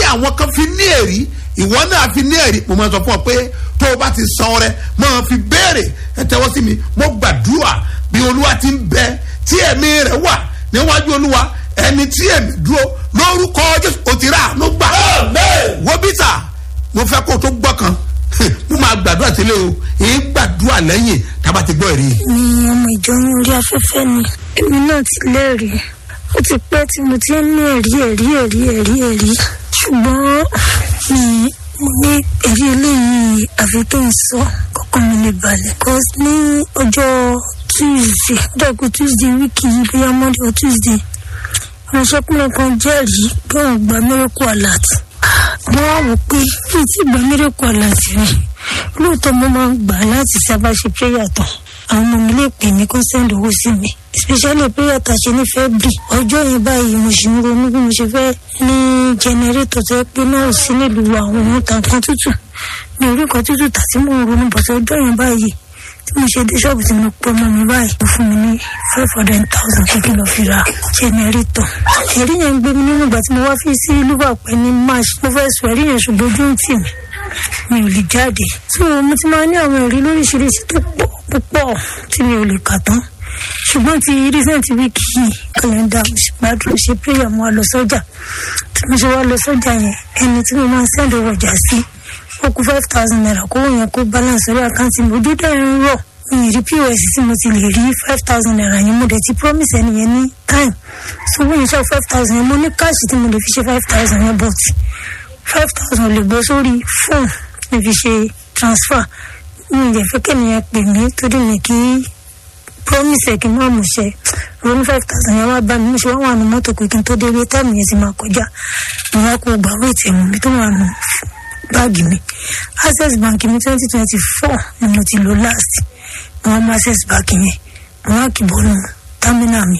àwọn kan fi ní èrí ìwọ náà fi ní èrí mo máa sọ fún ọ pé tó o bá ti san ọrẹ máa fi béèrè ẹ tẹ́wọ́ sí mi mo gbàdúrà bí olúwa ti ń bẹ tí ẹ̀mí rẹ̀ wà níwájú olúwa ẹni tí ẹ̀mí dúró lórúkọ jésù ó ti rà àánú gbà wọ́n bí sà mo fẹ́ kó o tó gbọ́ kan mo máa gbàdúrà sílẹ̀ o èyí gbàdúrà lẹ́yìn tábà ti gbọ́ èrè. mi ọmọ ìjọ ní orí afẹ́fẹ́ ni èmi náà ti lẹ́rìí ó ti pẹ́ tí mo ti ń ní ẹ̀rí ẹ̀rí ẹ̀rí ẹ̀rí ẹ̀rí ṣùgbọ́n mi mo ní ẹ̀rí eléyìí àfi kí n sọ kọ́kọ́ mi lè balẹ̀ cause ní ọjọ́ tuesday dọ́gbọ̀n tuesday wíìkì yìí bóyá monday or tuesday ìránṣẹ́kùnrin kan jẹ́rìí pé òun gba miracle alert mo wá wò pé mi ti gba miracle alert rí lóòótọ́ mo máa ń gbà láti sábà ṣe prayer tán àwọn ọmọ mi lè pè mí kó send owó sí mi especially prayer tá a ṣe ní february ọjọ́ yẹn báyìí mo ṣì ń ronú bí mo ṣe fẹ́ ní generator tó yẹ pé náà ò sí nílùú àwọn ohun tàn kan tútù mi ò rí nǹkan tútù tà tí mò ń ronú bọ̀tọ̀ ọjọ́ yẹn báyìí tí mo ṣe dé ṣọ́ọ̀bù tí mo pẹ́ mọ́ mi báyìí ó fún mi ní five hundred thousand kí n lọ fi ra generator ẹ̀rí yẹn ń gbé mi nínú ìgbà tí mo wá fi sí liverpool ní march mo fẹ́ sọ ẹ̀rí yẹn ṣùgbọ́n ojú ń tì mí mi ò lè jáde so mo ti máa ní àwọn ẹ̀rí lóríṣiríṣi tó pọ̀ púpọ̀ tí mi ò lè kà tán ṣùgbọ́n ti recent week yìí kàlẹ́ndà gbàdúrà ṣe prayer mo wá lọ sọ́jà tí mo ṣe wá lọ sọ́jà yẹn ẹni tí mo máa ń send owó ọjà sí ó kú five thousand naira kó wọ́n yẹn kó balance orí àkáǹtì mi ojú dẹ̀ ń rọ̀ mi ì rí pos tí mo ti lè rí five thousand naira yẹn mo dẹ̀ ti promise ẹni yẹn ní time so wọ́n yẹn sọ five thousand yẹn mo ní káàṣì tí mo lè fi ṣe five thousand yẹn but five thousand lè bọ́ sórí fóònù mi fi ṣe transfer mi ì dẹ̀ fẹ́ kẹ́niyẹn pè mí torí mi kì í promise ẹ̀ kí n má mú ṣe ronú five thousand yẹn wá bá mi mo ṣe wá wà nù mọ́tò pé kí n tó dé ilé táìmù yẹn sì máa kọjá mo wá kó gbà wéètì ẹ̀mú mi tó wà nù báàgì mi access bank mi twenty twenty four ni mo ti lò last mo wá mú access bank yẹn mo wá kìbọ̀ nù támínà mi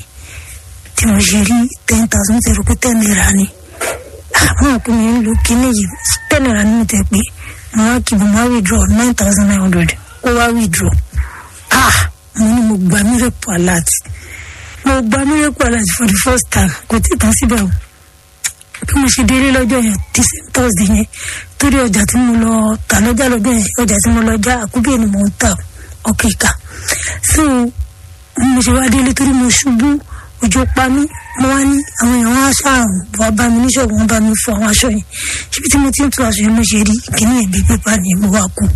tí mo ṣe rí ten thousand mo ti rò pé ten naira ni àwọn òpin mi ń lo kíní yìí ten naira ni mo tẹ̀ pé mo wá kìbọ̀ mo wá withdraw nine thousand nine hundred ó wá withdraw ah mo ní mo gba miracle alert mo gba miracle alert for the first time kò tí ì tán síbẹ̀ o bí mo ṣe délé lọ́jọ́ yẹn the same thursday yẹn torí ọjà tí mo lọ tà lọ́jà lọ́jọ́ yẹn ọjà tí mo lọ já àkúbíyè ni mo ń tà ọkọ̀ ìka so mo ṣe wá délé torí mo ṣubú òjò pa mí mo wá ní àwọn èèyàn wá ṣàrùn wá bá mi níṣòwò wọn bá mi fọ àwọn aṣọ yẹn síbi tí mo ti ń tu aṣọ yẹn mo ṣe rí kíní yẹn bí pépà ni mo wá kú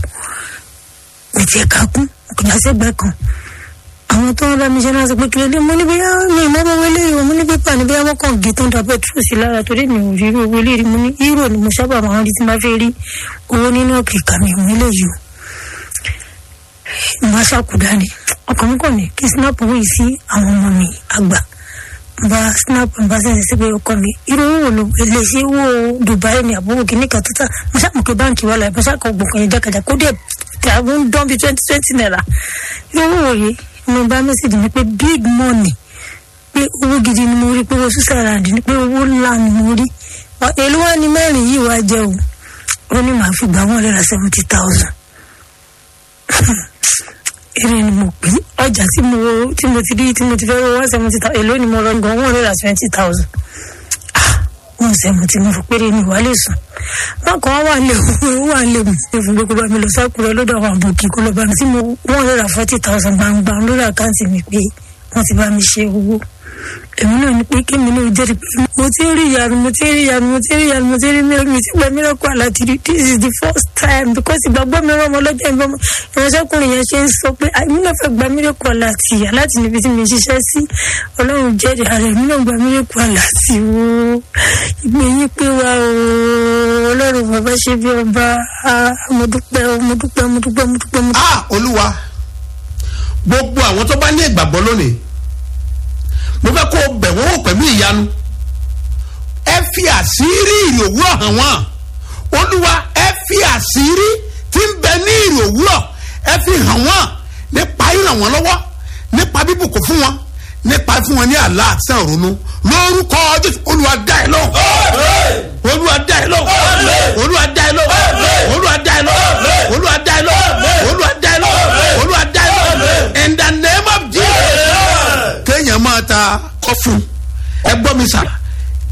mi tiẹ̀ ká kú kò já sẹ́gbẹ́ kan àwọn tó ń bá mi ṣe náà sọ pé kí lóde mo ní bóyá mi ìmọ̀ bọ́ wọlé ìwọ̀n mo ní pépà ní bóyá wọ́n kàn gé tó ń da pẹ́trù sí lára torí mi ò rí irú owó lérí mo ní hírò ni mo sábà máa ń rí tí máa fẹ́ rí owó nínú ọ̀kìkà mi ìwọ̀n eléyìí o mo wá ṣàkúdá ni ọkàn mi kàn ní kí snap owó yìí sí àwọn ọmọ mi àgbà bá snap bá sẹ́yìn sí pé ọkọ mi irú owó wo ló lè ṣe owó Dubai ni àbúrò kìíní kan títà mo ṣàmùkẹ́ báǹkì wà láì mo ṣàkọ̀ gbọ̀ngàn yẹn jákàjà kó dẹ̀ tí a ń dán bí twenty twenty naira irú owó yìí mo bá mẹ́sàgì ni pé big money pé owó gidi ni mo rí pé owó sísàràǹdì ni pé owó ńlá ni mo rí èló wá ní mẹ́rin yìí wá jẹ́ o ó ní màá fi gbà wọ́n lẹ́ra seventy thousand èrè ni mo pín ọjà tí mo tí mo ti rí tí mo ti fẹ́ wọ́n seventy thousand èló ni mo lọ gan wọ́n lẹ́ra twenty thousand wọn sẹ́mu tí mo fi péré ní ìwálé sùn wọn kàn wá lè wà lè mú ṣe fún gbogbo mi lọ sákúrẹ́ lọ́dọ̀ àwọn àbòkí kó lọ bá mi tí mo wọ́n lè ra forty thousand gbangba lórí àkáǹtì mi pé wọ́n ti bá mi ṣe owó èmi náà ní pé kémi náà jẹ́rìí pé mo ti rí ìyanu mo ti rí ìyanu mo ti rí ìyanu mo ti rí mìíràn mi ti gba mìíràn kó àlàtì rí this is the first time because ìgbàgbọ́ mi rán ọmọ lọ́jọ́ ìbọn ìránṣẹ́kùnrin yẹn ṣe ń sọ pé èmi náà fẹ́ gba mìíràn kó àlàtì yà láti níbi tí mi ṣiṣẹ́ sí ọlọ́run jẹ́rìí ara èmi náà gba mìíràn kó àlàtì wo ìgbé yín pé wa o ọlọ́run bàbá ṣe bí ọba mo dúpẹ́ mo dúpẹ́ mo dúpẹ́ mo dúpẹ́ mo dúpẹ́. ah olúwa gbogbo àwọn tó bá ní ìgbàgbọ́ lónìí mo fẹ́ kó o bẹ̀ wọ́n wò pẹ̀lú ìyanu ẹ fi àṣírí ìrì òwúrọ̀ hàn wọ́n olúwa ẹ fi àṣírí tí ń bẹ ní ìrì òwúrọ̀ ẹ fi hàn wọ́n nípa ìràn wọ́n lọ́wọ́ nípa bíbùkún fún wọn nípa fún wọn ní àlá àti àrònú lórúkọ jésù olúwa dá ẹ lóhùn olúwa dá ẹ lóhùn olúwa dá ẹ lóhùn olúwa dá ẹ lóhùn olúwa dá ẹ lóhùn olúwa dá ẹ lóhùn olúwa dá ẹ lóhùn in the name of jesus kéèyàn máa ta kọfún ẹ gbọ́ mi sà